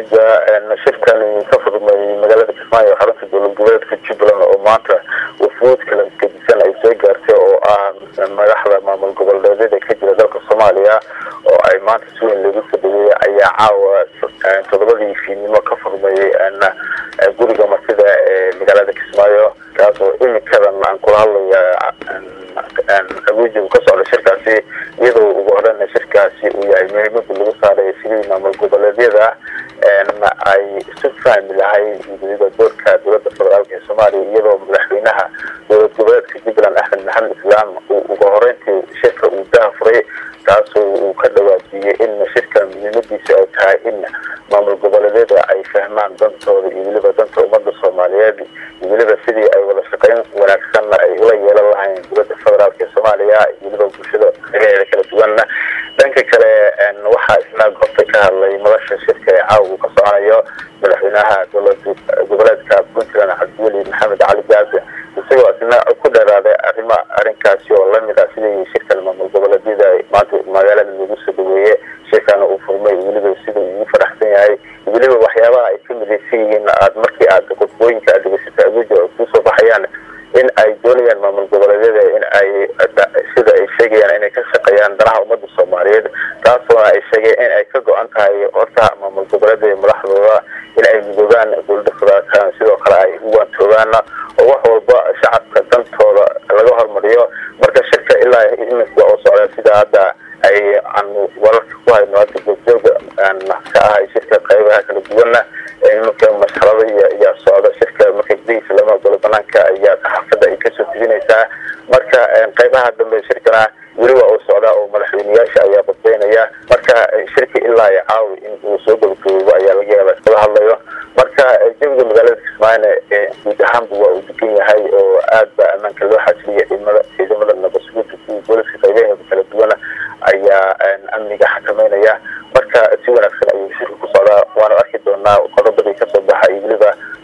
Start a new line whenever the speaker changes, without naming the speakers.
mahadsanida shirkani ka furmay magaalada kismaayo xarunta dowlad goboleedka jubbaland oo maanta wafuud kala gedisan ay soo gaartay oo ah madaxda maamul goboleedyada ka jira dalka soomaaliya oo ay maanta si weyn loogu soo dhaweeyay ayaa caawa toddobadii fiidnimo ka furmay guriga martida ee magaalada kismaayo kaas oo imikadan aan kula hadlaya abuja uu ka socda shirkaasi iyadoo ugu horeyna shirkaasi uu yahay muhiimada lagu saaray sidii maamul goboleedyada ay isu fahmi lahay weliba doorka dowlada federaalk ee soomaaliya iyadoo madaxweynaha dowlad goboleedka jubbaland axmed maxamed islaam uu ugu horeyntii shirka uu dahafuray taasoo uu ka dhawaajiyey in shirka muhiimadiisa ay tahay in maamul goboleedyada ay fahmaan dantooda iyo weliba danta ummada soomaaliyeed iyo weliba sidii ay wada shaqeyn wanaagsanna ay ula yeelan lahayn dowlada federaalk ee soomaaliya iyo weliba bulshada dagaheeda kala duwanna dhanka kale waxaa isna goobta ka hadlay madasha shirka ee caawa uu ka soconayo madaxweynaha dowlad goboleedka puntland cabdiweli maxamed cali gaase isagoo isna ku dheeraaday arrima arrinkaasi oo lamid ah sidii shirkan maamul goboleedyada maanta magaalada lagu soo dhaweeye shirkana uu furmay weliba sida uu ugu faraxsan yahay weliba waxyaabaha ay ka midaysan yihiin aad markii aad qudbooyinka aad degeysata abuja oo kusoo baxayaan in ay doonayaan maamul goboleedyada in ay sida ay sheegayaan inay ka shaqeeyaan danaha ummadda soomaaliyeed taasoona ay sheegeen in ay ka go-an tahay horta maamul goboleedyada madaxdooda in ay midoogaan dowlada federaalka sidoo kale ay u waantoogaan oo wax walba shacabka dantooda laga hormariyo marka shirka ilaa iminka oo socda sida hadda ay aan wararka ku hayno hadda goobjooga ka ahay shirka qaybaha kala duwana iminka masxarada iyo ayaa socda shirka marka gudihiisa lama ogolo banaanka ayaa saxaafadda ay kasoo tebinaysaa marka qaybaha dambe shirkana weli waa uu socdaa oo madaxweyneyaasha ayaa badbeynaya marka shirka ilaa iyo caawi in uu soo gabagaboobo ayaa laga yaaba iskala hadlayo marka jawiga magaalada kismaayona guud ahaanba waa uu degan yahay oo aad ba ammaanka loo xasiliyay ciidamada ciidamada nabadsuguda kuwa booliska qaybaheeda kala duwana ayaa amniga xakameynaya marka si wanaagsan ayuu shirka ku socdaa waana arki doonaa qodobadii kasoo baxa iyo weliba